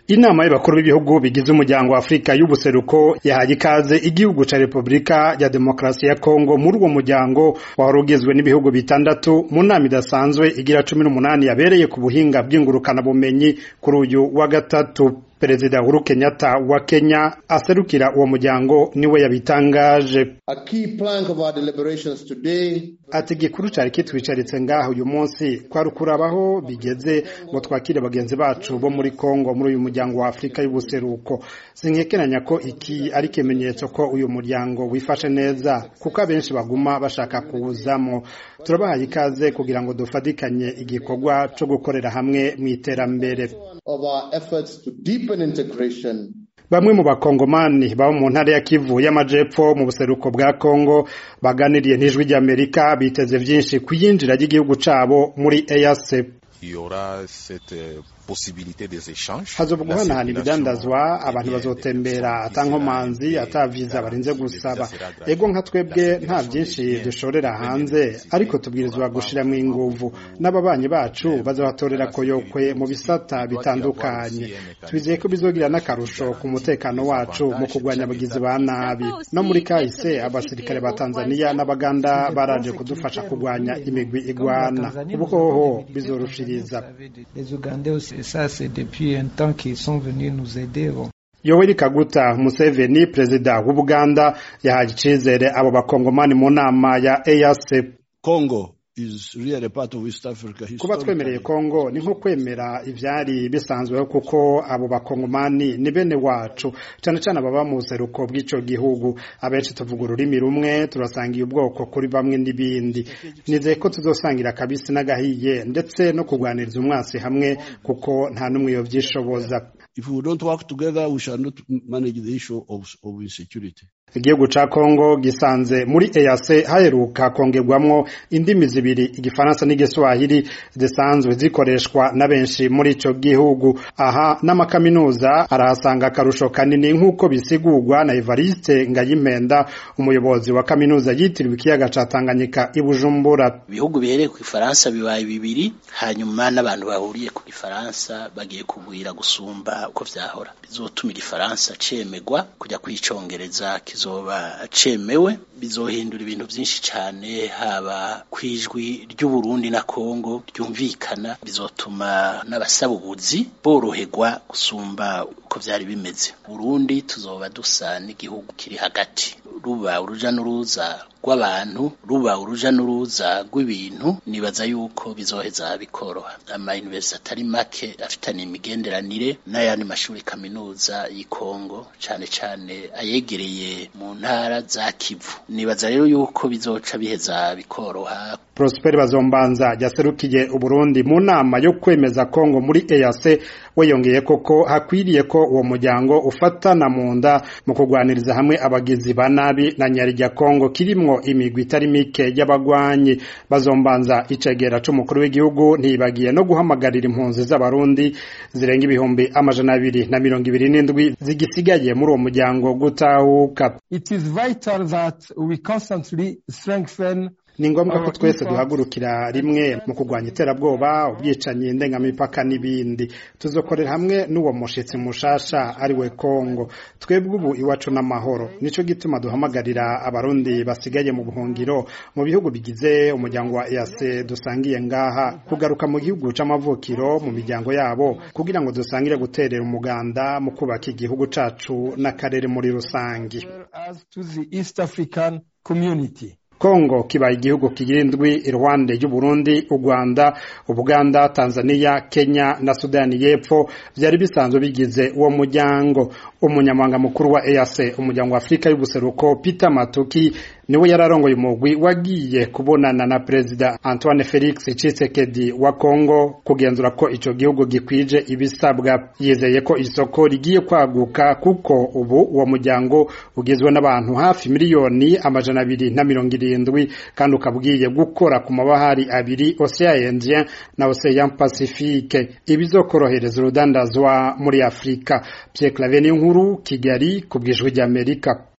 inama y'abakuru b'ibihugu bigize umuryango wa Afrika y'ubuseruko yahaye ikaze igihugu ca Republika ya Demokarasi ya Kongo muri uwo muryango wari ugizwe n'ibihugu bitandatu mu nama idasanzwe igira cumi n'umunani yabereye ku buhinga bw'ingurukana bumenyi kuri uyu wa gatatu Perezida Uhuru Kenyatta wa Kenya aserukira uwo muryango niwe yabitangaje ati igikuru cari kitwicaritse ngaho uyu munsi kwari ukurabaho bigeze ngo twakire bagenzi bacu bo muri Kongo muri uyu muryango wa Afrika y'ubuseruko sinkekeranya ko iki ari ikimenyetso ko uyu muryango wifashe neza kuko abenshi baguma bashaka kuwuzamo turabahaye ikaze kugira ngo dufatikanye igikorwa co gukorera hamwe mu iterambere bamwe mu bakongomani baba mu ntara ya Kivu y'amajepfo mu buseruko bwa Kongo baganiriye n'ijwi ry'Amerika biteze vyinshi kuyinjira ry'igihugu cabo muri EAC hazoba guhanahana ibidandazwa abantu bazotembera ata nkomanzi ata viza barinze gusaba ego nka twebwe nta byinshi dushorera hanze ariko tubwirizwa gushiramo inguvu n'ababanyi bacu bazabatorera koyokwe mu bisata bitandukanye twizeye ko bizogira n'akarusho ku mutekano wacu mu kurwanya abagizi ba nabi no muri kahise abasirikare ba Tanzania n'abaganda baraje kudufasha kurwanya imigwi igwana ubuhoho bizorushiriza Yoweri Kaguta Museveni perezida w'Ubuganda yahaye icizere abo bakongomani mu nama ya EAC Congo is really a part of East Africa kuba twemereye Kongo ni nko kwemera ivyari bisanzweho kuko abo bakongomani ni bene wacu cyane cyane ababa mu buseruko bw'ico gihugu abenshi tuvuga ururimi rumwe turasangiye ubwoko kuri bamwe n'ibindi nizeye ko tuzosangira kabisi n'agahiye ndetse no kurwaniriza umwasi hamwe kuko nta n'umwe yovyishoboza if we don't work together we shall not manage the issue of, of insecurity igihugu ca Kongo gisanze muri EAC haheruka kongerwamwo indimi zibiri igifaransa n'igiswahili zisanzwe zikoreshwa na benshi muri ico gihugu aha n'amakaminuza arahasanga akarusho kanini nk'uko bisigurwa na Evariste Ngayimpenda umuyobozi wa kaminuza yitiriwe ikiyaga ca Tanganyika i Bujumbura ibihugu bihereye ku gifaransa bibaye bibiri hanyuma n'abantu bahuriye ku gifaransa bagiye kugwira gusumba uko vyahora bizotuma igifaransa cemegwa kujya kwicongereza kizoba cemewe bizohindura ibintu byinshi cyane haba kwijwi ry'Uburundi na Kongo ryumvikana bizotuma n'abasaba ubuzi boroherwa gusumba uko byari bimeze Burundi tuzoba dusa n'igihugu kiri hagati ruba uruja n'uruza rw'abantu ruba uruja n'uruza rw'ibintu nibaza yuko bizoheza bikoroha ama university atari make afitanye imigenderanire n'ayandi mashuri kaminuza y'Kongo cane cane ayegereye mu ntara za Kivu nibaza rero yuko bizoca biheza bikoroha Prosper Bazombanza yaserukiye Uburundi mu nama yo kwemeza Kongo muri EAC weyongeye koko hakwiriye ko uwo muryango ufatana mu nda mu kurwaniriza hamwe abagizi ba nabi na nyari rya Kongo kirimwo imigwi itari mike y'abagwanyi bazombanza icegera c'umukuru w'igihugu ntibagiye no guhamagarira impunzi z'abarundi zirenga ibihumbi amajana abiri na mirongo ibiri n'indwi zigisigaye muri uwo muryango gutahuka It is vital that we constantly strengthen ni ngombwa ko twese duhagurukira rimwe mu kurwanya iterabwoba ubwicanyi ndengamipaka n'ibindi tuzokorera hamwe n'uwo mushitsi mushasha ari we Kongo twebwe ubu iwacu n'amahoro nico gituma duhamagarira abarundi basigaye mu buhungiro mu bihugu bigize umuryango wa EAC dusangiye ngaha kugaruka mu gihugu c'amavukiro mu miryango yabo kugira ngo dusangire guterera umuganda mu kubaka igihugu cacu n'akarere muri rusangi Kongo kibaye igihugu kigira indwi iruhande y'Uburundi, u Rwanda, Ubuganda, Tanzania, Kenya na Sudani y'Epfo vyari bisanzwe bigize uwo muryango. Umunyamabanga mukuru wa EAC, umuryango wa Afrika y'ubuseruko, Peter Matuki niwe yararongoye umugwi wagiye kubonana na Perezida Antoine Felix Tshisekedi wa Kongo kugenzura ko ico gihugu gikwije ibisabwa. Yizeye ko isoko rigiye kwaguka kuko ubu uwo muryango ugizwe n'abantu hafi miliyoni amajana abiri na mirongo irindwi kandi ukabwiye gukora ku mabahari abiri Ocean Indien na Ocean Pacifique ibizokorohereza urudandazwa muri Afrika. Pierre Claver Nkuru Kigali ku bw'ijwi ry'Amerika.